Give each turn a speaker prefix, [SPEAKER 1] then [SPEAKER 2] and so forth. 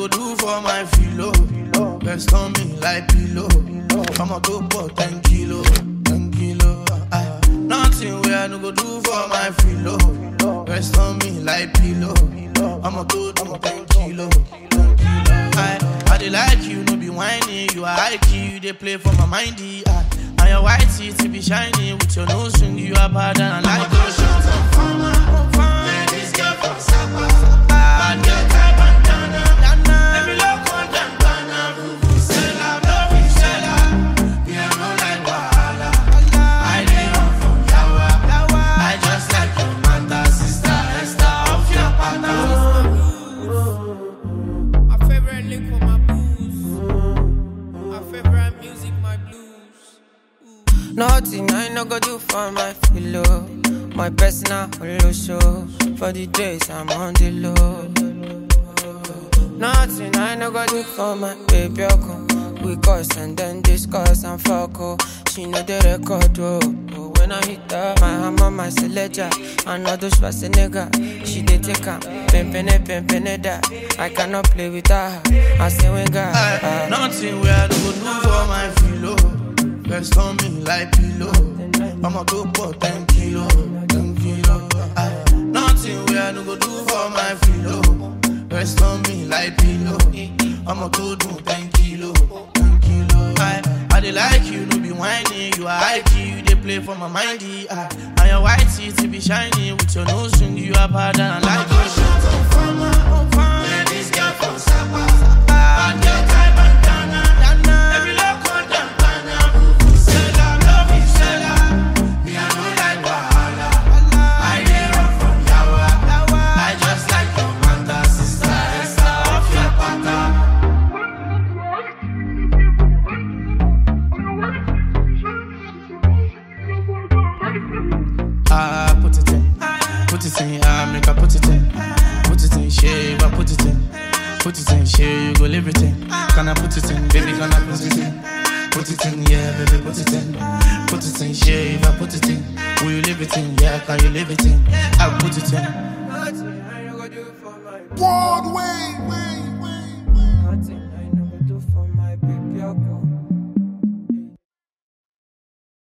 [SPEAKER 1] go do for my filo? Rest on me like pillow. I'ma go for 10 kilo, 10 kilo. Aye. Nothing where I no go do for my filo. Rest on me like pillow. I'ma go do 10 kilo. 10 kilo. Aye. I dey like you, no be whining. You are high key, you dey play for my mindy. Aye. And your white teeth be shiny with your nose ring. You are bad and I like those shots. Man, this girl from Sapa. Bad girl, tie bandana. Let me look on them, Ghana. Vuvuzela, vuvuzela. Me, I no like wahala. I dey run from yawa. I just like your mother, sister Esther off your pattern.
[SPEAKER 2] My favorite lick for my booze. My favorite music, my blues. Nothing I no go do for my pillow. My personal holo show. For the days I'm on the low. Nothing I no go do for my baby. Oko. We cuss and then discuss and fuck. Oh. She know the record. Oh. Oh, When I hit her, my hammer, my selector. I know those nigga. She dey take her. Pimpin' pimpin' that. I cannot play with her. I say when God.
[SPEAKER 1] Aye, Nothing where I no go do for my filo. Rest on me like pillow. I'ma go for 10 kilo, 10 kilo. Aye, Nothing where I no go do for my filo. Rest on me like pillow. I'ma go do 10 kilo, 10 kilo. Aye, I dey like you, no be whining. You are high key, you dey play for my mindy. Aye, and your white teeth be shiny with your nose ring. You are bad and I like your shit. Man, this girl from Sapa. Bad girl, tie bandana. Let me look on them, Ghana. Vuvuzela, vuvuzela. Me, I no like wahala. I dey run from yawa. I just like your mother, sister Esther off your pattern. Ah, put it in, put it in, ah, make I put it in, put it in, shave, I put it in, put it in, shave, you go live it in. Can I put it in, baby, can I put it in? Put it in, yeah, baby, put it in, put it in, shave, I put it in. Will you live it in? Yeah, can you live it in? I put it in.
[SPEAKER 2] Nothing I no go do for my
[SPEAKER 3] Broadway, way, way, way.
[SPEAKER 2] Nothing